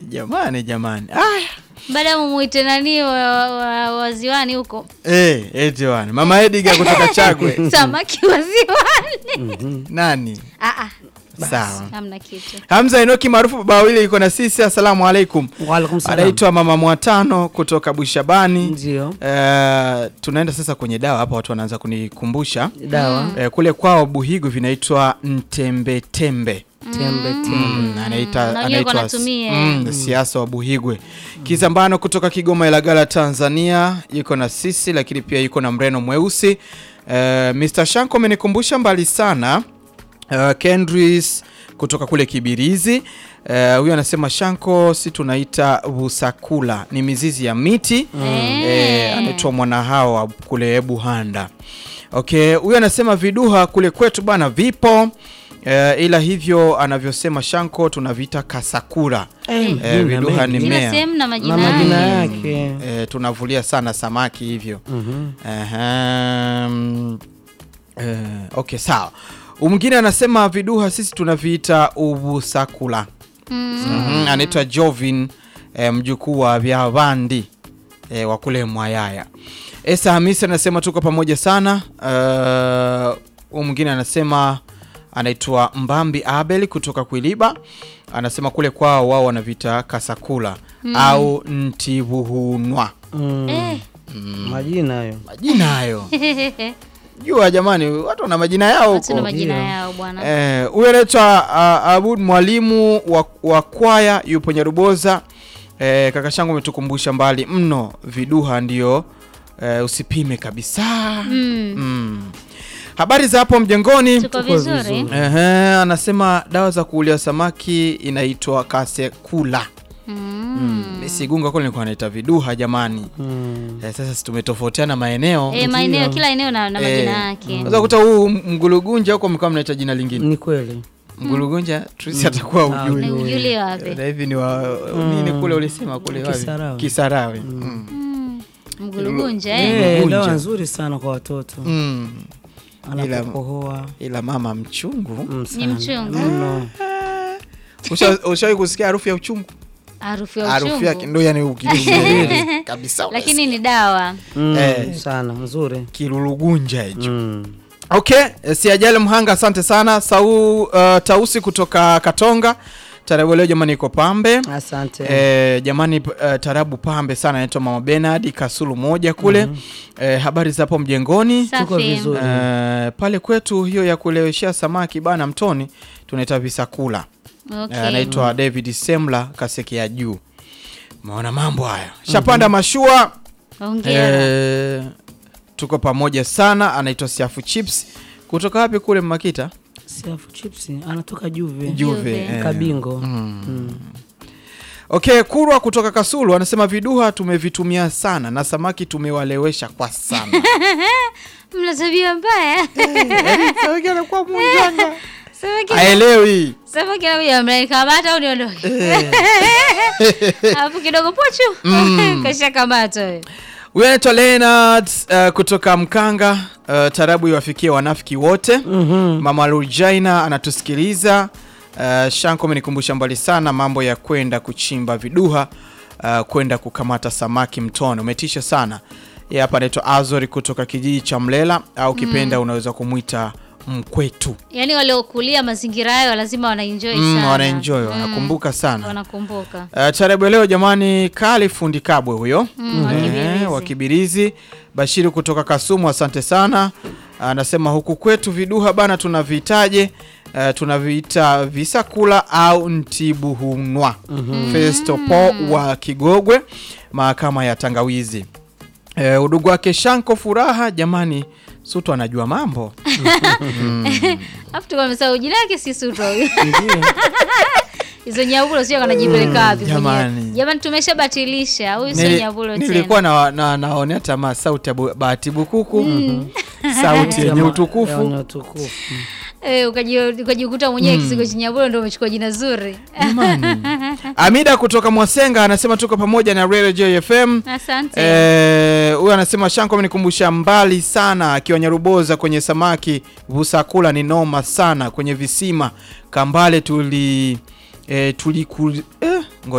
jamani jamani aya baada ya mumuite nani wa, wa, wa, waziwani huko Eh, eti bwana mama Edgar kutoka Chagwe samaki waziwani nani Ah, ah, sawa hamna kitu Hamza Enoki maarufu baba wawili yuko na sisi asalamu alaikum Waalaikum salam. anaitwa mama Mwatano kutoka Bushabani Ndio. Eh, tunaenda sasa kwenye dawa hapa watu wanaanza kunikumbusha Dawa. Eh, kule kwao Buhigu vinaitwa ntembetembe Tembe tembe. Mm, anaita Na wenyewe anaitwa wanatumia. mm, siasa wa Buhigwe. Kizambano kutoka Kigoma Ilagala Tanzania yuko na sisi, lakini pia yuko na mreno mweusi. Uh, Mr. Shanko amenikumbusha mbali sana. Uh, Kendris kutoka kule Kibirizi Eh, huyu anasema Shanko, si tunaita busakula, ni mizizi ya miti Eh. eh, anaitwa mwanahawa kule Buhanda. Okay, huyu anasema viduha kule kwetu bana vipo eh, ila hivyo anavyosema Shanko tunaviita kasakura. Eh, Eh, jina viduha mengi. ni kila mmea. sehemu na na majina majina yake. yake. Eh, tunavulia sana samaki hivyo. Mhm. Ehem. Eh, okay sawa. Mwingine anasema viduha sisi tunaviita ubusakula. Mhm, anaitwa Jovin eh, mjukuu wa Vyavandi eh, wa kule Mwayaya. Esa Hamisi anasema tuko pamoja sana. Uh, mwingine anasema anaitwa Mbambi Abel kutoka Kwiliba, anasema kule kwao wao wanavita kasakula au ntibuhunwa. Mm. Eh. Majina hayo. Majina hayo jua, jamani, watu wana majina yao Watu na huko. majina ndio. yao bwana Eh, huyo anaitwa uh, Abud mwalimu wa, wa kwaya yupo Nyaruboza. Eh, kaka shangu umetukumbusha mbali mno, viduha ndio eh, usipime kabisa. Mm. Mm. Habari za hapo mjengoni? tuko Tuko vizuri vizuri. Ehe, anasema dawa za kuulia samaki inaitwa kasekula. Mm. Sigunga kule nilikuwa naita viduha jamani. Mm. Eh, sasa si tumetofautiana maeneo. Eh, maeneo Ndio. kila eneo na, na Eh, majina yake Unaweza kukuta huu mgulugunja huko mkawa mnaita jina lingine. Ni kweli. Mgulugunja Trisi atakuwa Ah, ujui. Ni ujui. ujuli wapi Na hivi ni wa nini kule ulisema kule wapi? Kisarawe. Kisarawe. Mm. Mm. mgulugunja eh? Eh, Mgunja. dawa nzuri sana kwa watoto. Mm. Anapokohoa. Ila mama mchungu. Mm, ni sana. mchungu Mno. Usha- Ushawahi kusikia harufu ya uchungu? harufu ya Harufu yake uchungu ndo yani ukidumbulia kabisa. lakini ni dawa Mm, Eh. sana nzuri. kilulugunja hicho. Mm. Okay, eh, siajali mhanga, asante sana. Sau uh, Tausi kutoka Katonga. Tarabu leo jamani iko pambe. Asante. Eh, jamani uh, tarabu pambe sana anaitwa Mama Bernard Kasulu moja kule. Eh, habari za hapo mjengoni? Tuko safi vizuri. Eh, pale kwetu hiyo ya kuleweshea samaki bana mtoni tunaita visakula. Eh, okay. anaitwa David Semla Kaseki ya juu. Umeona mambo haya. Shapanda mashua. Hongera. Eh, tuko pamoja sana. Anaitwa Siafu Chips kutoka wapi kule Makita? Siafu chips anatoka Juve. Juve. Juve. eh. Kabingo. Mm. Mm. Okay, Kurwa kutoka Kasulu anasema viduha tumevitumia sana na samaki tumewalewesha kwa sana. mna tabia mbaya Samaki anakuwa mjanja. samaki Haelewi. samaki anakuja mnanikamata au niondoke alafu kidogo pochu kasha kamata wewe Huyu anaitwa Leonard uh, kutoka Mkanga. Uh, tarabu iwafikie wanafiki wote. Mhm. Mama Rujaina anatusikiliza. Uh, Shanko amenikumbusha mbali sana mambo ya kwenda kuchimba viduha, uh, kwenda kukamata samaki mtoni. Umetisha sana. Yeye hapa anaitwa Azori kutoka kijiji cha Mlela au kipenda unaweza kumwita Mkwetu. yaani waliokulia mazingira hayo lazima wanaenjoy Mm, sana wanaenjoy, Mm, wanakumbuka sana. wanakumbuka Uh, tarabu ya leo jamani, Kali Fundi Kabwe huyo Mm, wa Eh, Kibirizi. wa Kibirizi. Bashiri kutoka Kasumu, asante sana. Anasema huku kwetu viduha bana tunavitaje? Uh, tunaviita visakula au ntibuhunwa. Festo Po wa Kigogwe, mahakama ya Tangawizi. Eh, udugu wake Shanko Furaha, jamani, Sutu anajua mambo alafu tuko amesahau jina yake si Suto huyu Ndio. hizo nyavulo sio kanajipeleka wapi jamani. mwenyewe jamani tumeshabatilisha huyu sio Nili- nyavulo nilikuwa tena na, na, naonea tamaa sauti ya Bu- Bahati Bukuku sauti yenye Yenye utukufu utukufu. Eh, ukaji- ukajikuta mwenyewe kisigo cha nyavulo ndio umechukua jina zuri Jamani. Amida kutoka Mwasenga anasema tuko pamoja na Radio JFM. asante Eh, huyu anasema Shanko amenikumbusha mbali sana akiwa Nyaruboza kwenye samaki Vusakula ni noma sana kwenye visima Kambale tuli eh, tuli eh,